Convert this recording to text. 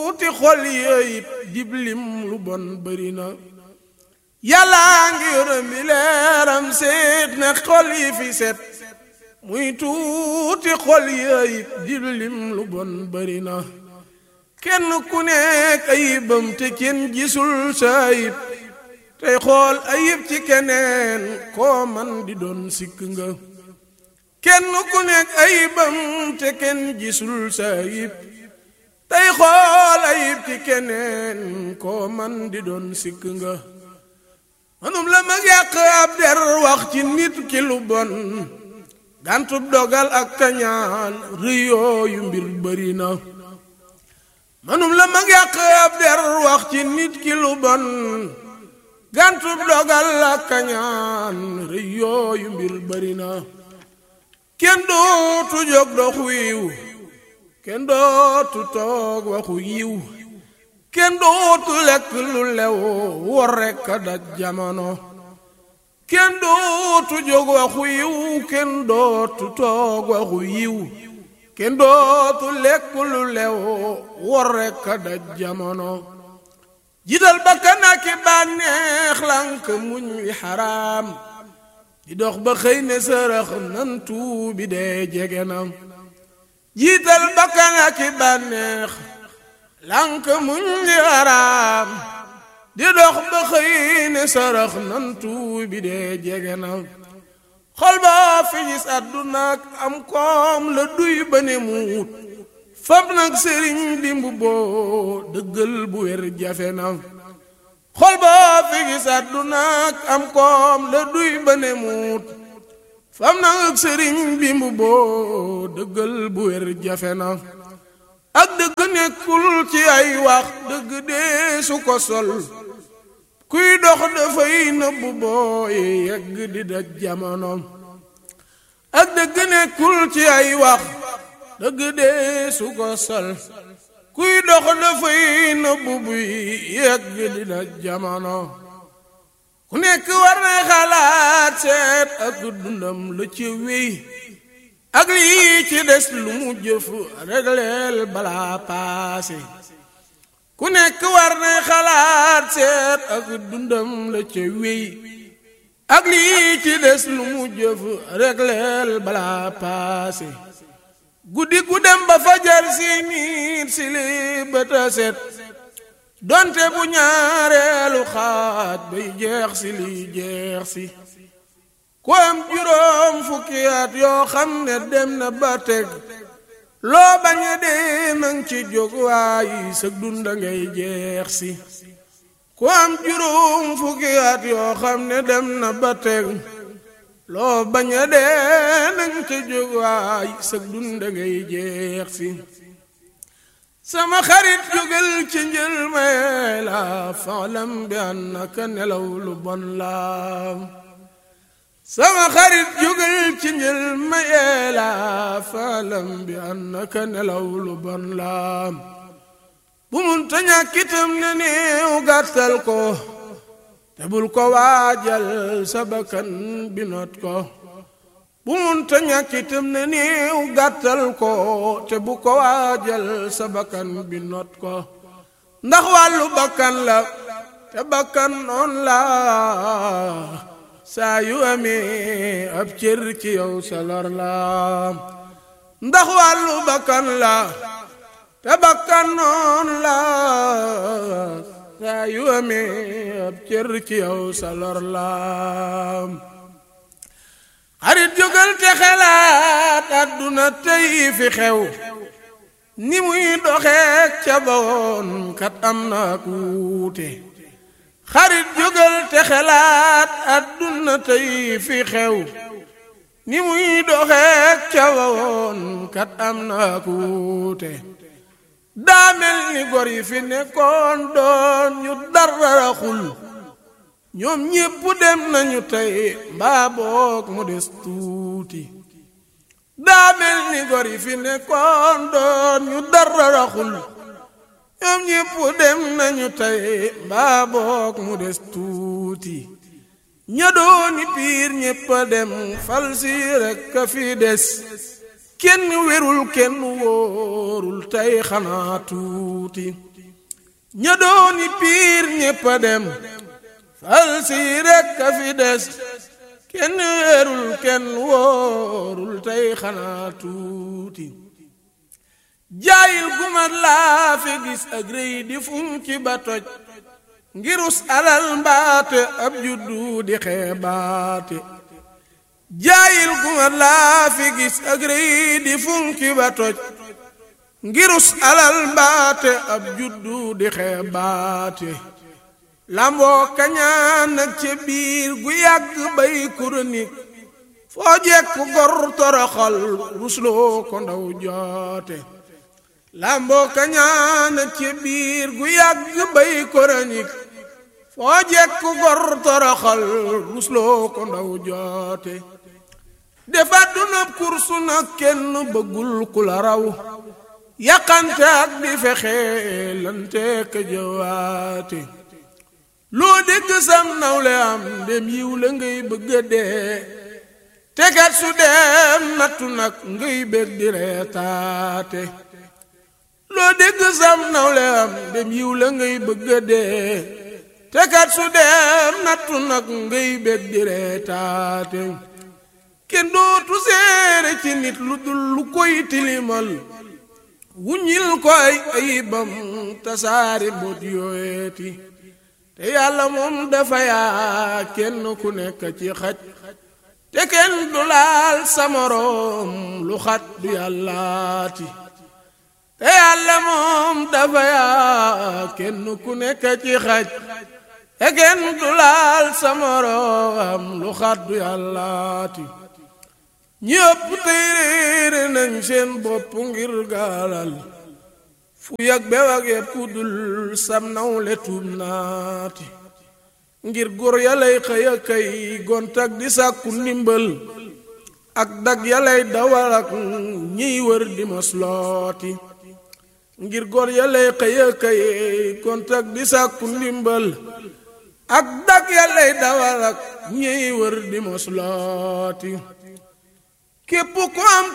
tuuti xol yooyu diblim lu bon bëri na yàllaa ngi yërëm bi leeram seet ne xol yi fi set muy tuuti xol yooyu diblim lu bon bëri na kenn ku nekk ayibam te kenn gisul sa ayib tey xool ayib ci keneen koo man di doon sikk nga kenn ku nekk ayibam te kenn gisul sa ayib tey xool ayib ci keneen koo man di doon sikk nga manum la mag yàq ab der wax ci nit ki lu bon gàntub dogal ak kañaan rëyooyu mbir bëri na manum la mag yàq ab der wax ci nit ki lu bon gàntub dogal ak kañaan rëyooyu mbir bëri na kenn dootu jóg dox wiiw kenn dootu toog waxu yiw kenn dootu lekk lu lew wor rekk a daj jamono kenn dootu jóg waxu yiw kenn dootu toog waxu yiw kenn dootu lekk lu lew wor rekk a daj jamono jiital bakkan ak i bànneex lank muñ wi xaraam di dox ba xëy ne sërëx nan tuubi dee jege na jiital bakkan ak i bànneex lank muñ wi xaraam di dox ba xëy ne sërëx nan tuubi dee jege na xol ba fi gis àdduna ak am koom la duy ba ne muut fab nag sëriñ dimb boo dëggal bu wér jafe na xol ba fi gis àdduna ak am koom la duy ba ne muut fab nag sëriñ dimb boo dëggal bu wér jafe na ak dëgg nekkul ci ay wax dëgg dee su ko sol kuy dox dafay nëbbu booy yegg di daj jamono ak dëgg nekkul ci ay wax dëgg dee su ko sol kuy dox dafay nëbbu buy yegg di daj jamono ku nekk war na xalaat seet ak dundam la ci wéy ak lii ci des lu mu jëf regleel balaa paase ku nekk war na xalaat seet ak dundam la ca wéy ak lii ci des lu mu jëf regleel balaa paase guddi gu dem ba fajar si nit si li bëta set donte bu ñaareelu xaaj bay jeex si liy jeex si ku am juróom fukki at yoo xam ne dem na ba teg loo bañ a dee nang ci jóg waayi sëg dunda ngay jeex si ku am juróom fukki at yoo xam ne dem na ba teg loo bañ a dee nang ci jóg waayi sëg dunda ngay jeex si sama xarit jógal ci njël may la faalam bi annaka nelaw lu bon la sama xarit jógal ci njël mayee la faalam bi annaka nelaw lu bon la bu mun ta ñàkkitam ne néew gàttal ko te bul ko waajal sa bakkan bi not ko bu mun ta ñàkkitam ne néew gàttal ko te bu ko waajal sa bakkan bi not ko ndax wàllu bakkan la te bakkan noon la saa yu amee ab cër ci yow sa lor la ndax wàllu bakkan la te bakkan noon la saa yu amee ab cër ci yow sa lor la xarit jógal te xelaat àdduna tey fi xew ni muy doxeek ca bawoon kat am na ku wuute xarit jógal te xelaat àdduna tey fi xew ni muy doxeek ca bawoon kat am na ku wuute daa mel ni gor yi fi nekkoon doon ñu dara xul ñoom ñépp dem nañu tey mbaa boog mu des tuuti daa mel ni gor yi fi nekkoon doon ñu dara raxul ñoom ñépp dem nañu tey mbaa boog mu des tuuti ña dooni piir ñépp a dem fal si rekk a fi des kenn wérul kenn wóorul tey xanaa tuuti ña dooni piir ñépp a dem fal si rekk a fi des kenn weerul kenn wóorul tey xanaa tuuti jaayil gumat laa fi gis ak rëy di funki ba toj ngirus alal mbaate ab juddu di xeebaate jaayil gumat laa fi gis ak rëy di funki ba toj ngirus alal mbaate ab juddu di xeebaate lamboo kañaan ak ca biir gu yàgg bay kuronik foo jekku gor toroxal rusloo ko ndaw joote lamboo kañaan ak ca biir gu yàgg bay kuronik foo jekku gor toroxal rusloo ko ndaw joote defa dunab kursu nag kenn bëggul ku la raw yàqante ak di fexe lante ka jëwaate loo dégg sam nawle am dem yiw la ngay bëgga dee tegat su dem nattu nag ngay bég di reetaate loo dégg sam nawle am dem yiw la ngay bëgga dee tegat su dem nattu nag ngay bég di reetaate kenn dootu seere ci nit lu dul lu koy tilimal wuññil ko ay ayibam tasaari mbóot yooyeeti te yàlla moom dafa yaa kenn ku nekk ci xaj te kenn du laal sa moroom lu xat du yàllaati te yàlla moom dafa yaa kenn ku nekk ci xaj te kenn du laal sa moroom lu xat du yàllaati ñi ëpp tey réere nañ seen bopp ngir gaalal fu yàgg bew ak yëpp ku dul sam nawle tuub naati ngir góor yalay xëy a kay gontak di sàkku ndimbal ak dag yalay dawal ak ñiy wër di moslooti ngir góor yalay xëy a kay gontak di sàkku ndimbal ak dag yalay dawal ak ñiy wër di moslooti képp ku am